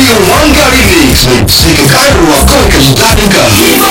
yin wanga remix ne sai ka kara ruwa kawai ka ji daɗin ka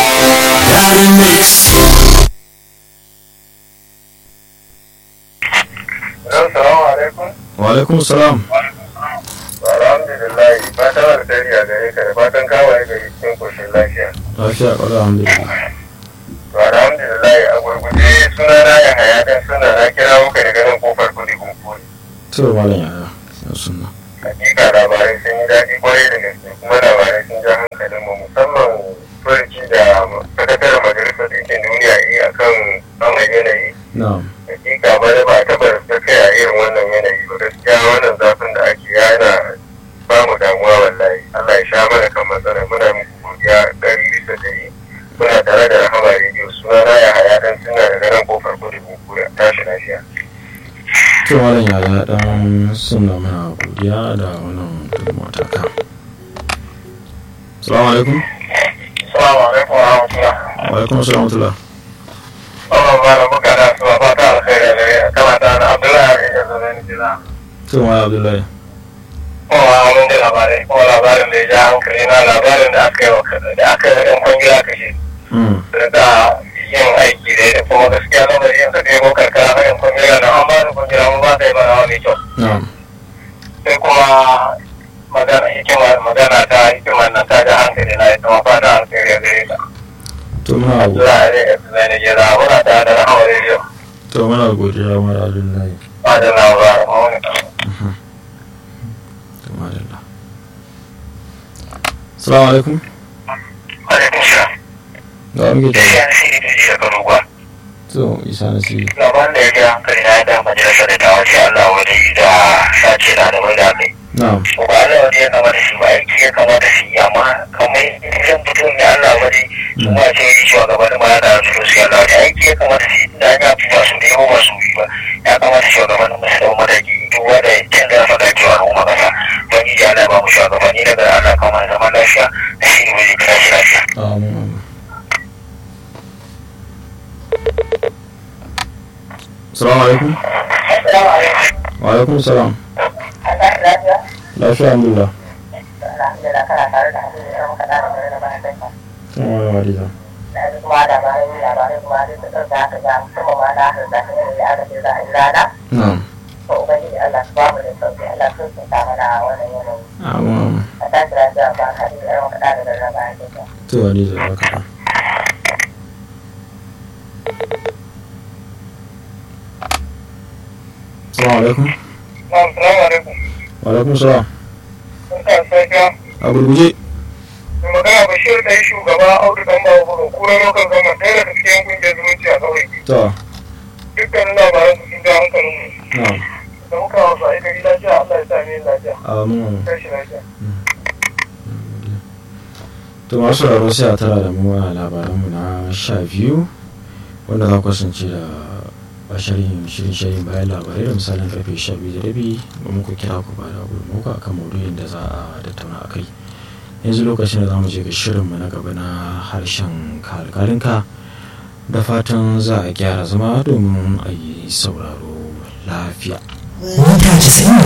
Assalamu alaikum. wa alaikum salam Alhamdulillah, fatan alkhairi a gare ka da fatan kawai gari cikin koshin lafiya. lafiya ƙwarar alhamdulillah To alhamdulillah a gurguje suna na ya haya dan suna na kira muka daga nan kofar kudi kunkuri. to malam yaya ya sunna Hakika labarai sun yi daɗi kwarai da gaske kuma labarai sun ja hankalin mu musamman furuci da sakataren majalisar ɗinkin duniya yi akan samun yanayi. na'am Hakika ba da ba a taɓa ta kai a irin wannan yanayi ba gaskiya wannan zafin da ake yana ba mu damuwa wallahi Allah ya sha mana kan matsala muna muku godiya ɗari bisa ɗari muna tare da rahama rediyo suna na ya haya dan suna da daren kofar kudu kura tashi lafiya. to malam yaya dan sunna mana godiya da wannan gudunmawa ta ka salamu alaikum Salamu alaikum wa rahmatullah. wa alaikum salam wa rahmatullah Allah ba da muka da su ba ta alkhairi da gare kama ta da Abdullahi ya zo ne jira. to malam abdullahi Kuma mun da labarai kuma labarin da ya ja hankali na labarin da aka yi wa da aka yi ɗan kwangila kashe. mm da yin aiki da da kuma gaskiya na bari yanka ɗaya ko karkara hanyar kwangila na an ba da kwangila mun ba ta yi mana wani kyau na'am sai kuma magana hikima magana ta hikimar nan ta da hankali na ita ma fata hankali da gare ta to muna go- Allah ya rage su zai nake da muna ta da rahama rediyo to muna godiya malam abdullahi ba da labarin ma wani kan to madalla salamu alaikum alaikum sha da wa muke tare ya shi da ji daga ruwa to isa na siri labarin da ya ga hankali na da majalisar da ta wace Allah wani da sace na da mai da kai na'am ba Allah wani ya kamata shi ba aiki ya kamata shi amma kamar idan mutum ne Allah wani kuma ce yi shi gaba da mara da su su Allah wani aiki ya kamata shi da ya fi ba su da yawa ba su yi ba ya kamata shi gaba da masu da mataki duk wanda ya canza fa da cewa al'umma kasa don yi Allah ba mu shugabanni daga Allah kama zaman lafiya da shi ne mai kira shi lafiya. amin amin salamu alaikum Assalamu alaikum. wa alaikum salam Allah lafiya. lafiya alhamdulillah Alhamdulillah kana tare da hadin da muka da da da bayan kai. to malam hadiza Na ji kuma labarai labarai kuma duk da da aka ga musamman ma na da zaka ne da aka ce za a yi rana. na'am to ubangiji Allah su bamu da sauki Allah sun sun ta mana wannan yanayi amin amin a tashi lafiya ba ka da yawan kaɗa da rarraba a cikin to hadiza ba ka salamu alaikum Assalamu alaikum. wa alaikum salam Barka da safiya. a gurguje Mai magana Bashir da ya shugaba Audu Dan Babu Buru kura lokacin zaman ɗaya daga cikin kungiyar zumunci a ƙauye. to Dukkanin labaran su sun ja hankalin mu. na'am Da muka wasu a gari lafiya Allah ya sa ni lafiya. amin amin Tashi lafiya. to masu sauraro sai a tara da mu a labaranmu na sha biyu wanda za ku kasance da bashirin shirin shirin bayan labarai da misalin karfe sha biyu da rabi ba muku kira ku ba da gudunmuku a kan maudu'in da za a tattauna a kai yanzu lokacin da za mu je ga shirinmu na gaba na harshen kalkalinka da fatan za a gyara zama domin a yi sauraro lafiya mita 90